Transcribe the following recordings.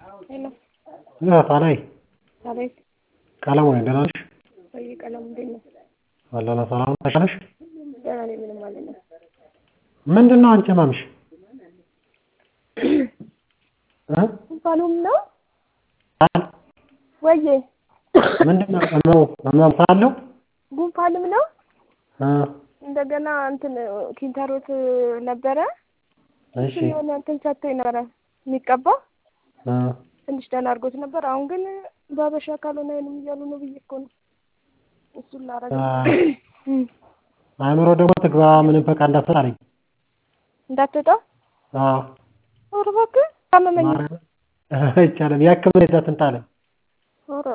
ሄሎ ጣናዬ አቤት ቀለሙ ነኝ ደህና ነሽ? ወይ ቀለሙ እንዴት ነው? አለነ ሰላም ነሽ? ተሻለሽ? ደህና ነኝ ምንም አልልም። ምንድነው አንቺ ህመምሽ? እ ጉንፋኑም ነው አል ወዬ ምንድነው ህመሙ ህመም ካለው ጉንፋንም ነው እ እንደገና እንትን ኪንታሮት ነበረ እሺ የሆነ እንትን ሰጥቶኝ ነበረ የሚቀባ እ ትንሽ ደህና አድርጎት ነበር። አሁን ግን በሀበሻ ካልሆነ አይንም እያሉ ነው ብዬ እኮ ነው እሱን ላረግ አእምሮ ደግሞ ትግባ ምንም በቃ እንዳትል አለኝ። እንዳትወጣ አዎ ኧረ እባክህ ታመመኝ። ማርያምን አይቻልም የህክምና ይዘት እንትን አለኝ። ኧረ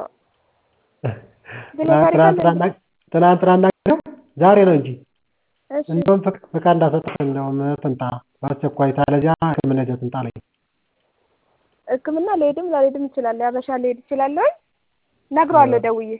ብለህ ታሪክ አለ ትናንትና ትናንትና እናገረው ዛሬ ነው እንጂ እሺ እንደውም ፍቅ- ፍቃድ እንዳሰጠህ እንደውም ትምጣ በአስቸኳይ ታለዚያ ህክምና ይዘህ ትምጣ አለኝ። ህክምና ልሄድም ላልሄድም እችላለሁ። ያበሻ ልሄድ እችላለሁ። እነግረዋለሁ ደውዬ።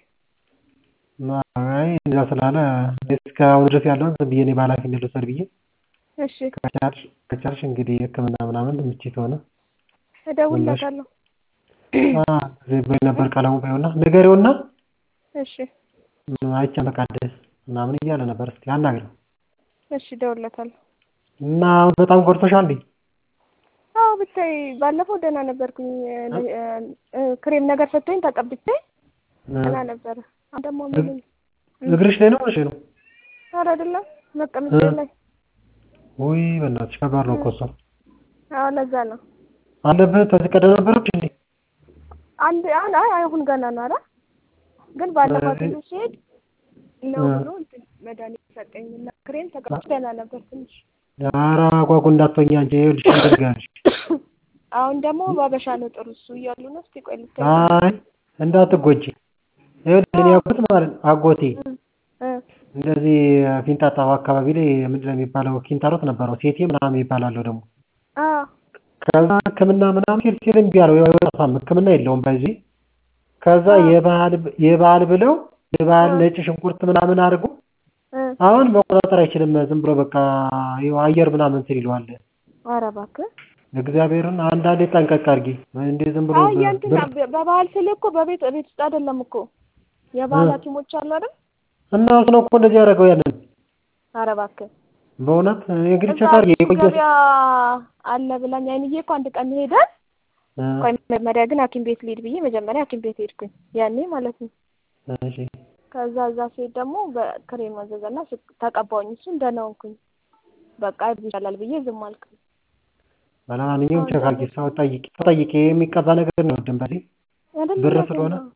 አይ እንደዛ ስላለ እስካሁን ድረስ ያለውን ዝም ብዬ እኔ በኃላፊነት ልውሰድ ብዬ እሺ ከቻልሽ ከቻልሽ እንግዲህ ህክምና ምናምን የምትችይ ከሆነ እደውልለታለሁ። አ እዚህ በይ ነበር ቀለሙ በይውና ንገሪውና እሺ አይቼ ፈቃድ ምናምን እያለ ነበር። እስኪ አናግሪው እሺ እደውልለታለሁ። እና አሁን በጣም ጎድቶሻል እንዴ? አዎ ብታይ ባለፈው ደህና ነበርኩኝ። እ- እ- ክሬም ነገር ሰጥቶኝ ተቀብቼ ደህና ነበረ። አሁን ደግሞ ምን እግርሽ ላይ ነው ወይስ ነው? ኧረ አይደለም መቀመጫ ላይ ውይ በእናትሽ ከባድ ነው እኮ እሱ። አዎ ለዛ ነው አለብህ ከዚህ ቀደም ነበረች እንዴ? አንድ አሁን አይ አሁን ገና ነው። ኧረ ግን ባለፈው ሐኪም ቤት ስሄድ ነው ብሎ እንትን መድኃኒት ሰጠኝ እና ክሬም ተቀብቼ ደህና ነበር ትንሽ። ኧረ አጓጉ እንዳትሆኝ አንቺ ይኸውልሽ ልንገርሽ። አሁን ደግሞ ባበሻ ነው ጥሩ እሱ እያሉ ነው። እስኪ ቆይ ልታይ አይ እንዳትጎጂ። ይኸውልሽ እኔ አጎት ማለት ነው አጎቴ እ እንደዚህ ፊንጣጣው አካባቢ ላይ ምንድን ነው የሚባለው ኪንታሮት ነበረው ሴቴ ምናምን ይባላለሁ ደግሞ አ ከዛ ህክምና ምናምን ሲል ሲል እምቢ አለው አይወጣም ህክምና የለውም በዚህ ከዛ የባህል የባህል ብለው የባህል ነጭ ሽንኩርት ምናምን አድርጎ እ አሁን መቆጣጠር አይችልም ዝም ብሎ በቃ ይኸው አየር ምናምን እንትን ይለዋል ኧረ እባክህ እግዚአብሔርን አንዳንዴ ጠንቀቅ አድርጊ እንዴ ዝም ብሎ አይ የእንትን በባህል ስልህ እኮ በቤት ቤት ውስጥ አይደለም እኮ የባህል ሐኪሞች አሉ አይደል? እና እሱ ነው እኮ እንደዚህ ያደረገው ያንን ኧረ እባክህ በእውነት እንግዲህ እዛ ቼክ አድርጊ የቆየ ገበያ አለ ብላኝ አይንዬ እኮ አንድ ቀን ሄደን እ ቆይ መጀመሪያ ግን ሐኪም ቤት ልሂድ ብዬ መጀመሪያ ሐኪም ቤት ሄድኩኝ ያኔ ማለት ነው። እሺ ከዛ እዛ ስሄድ ደግሞ በክሬም አዘዘና ስ- ተቀባሁኝ። እሱን ደህና ሆንኩኝ። በቃ ይሻላል ብዬ ዝም አልኩኝ። ለማንኛውም ቼክ አድርጊ ሰው ጠይቂ ሰው ጠይቂ የሚቀባ ነገር ነው ድንበሌ አይደል? ብር እውነት ስለሆነ ነው።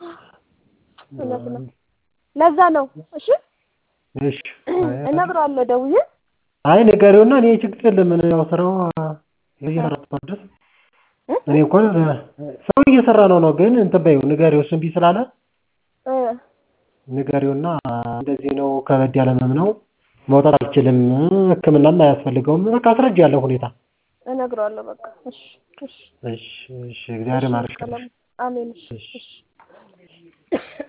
እውነት ነው። ለዛ ነው። እሺ እሺ እነግረዋለሁ ደውዬ። አይ ንገሪውና እኔ ችግር የለም እኔ ያው ስራው እየሰራ ድረስ እ? እኔ እኮ ሰው እየሰራ ነው ነው ግን እንትን በይው ንገሪው እሱ እምቢ ስላለ እ ንገሪውና እንደዚህ ነው ከበድ ያለ ህመም ነው መውጣት አልችልም ህክምናም አያስፈልገውም በቃ አስረጅ ያለው ሁኔታ እነግረዋለሁ በቃ። እሺ እሺ እሺ እሺ እግዚአብሔር ይማርሽ ቀለም አሜን። እሺ እሺ እሺ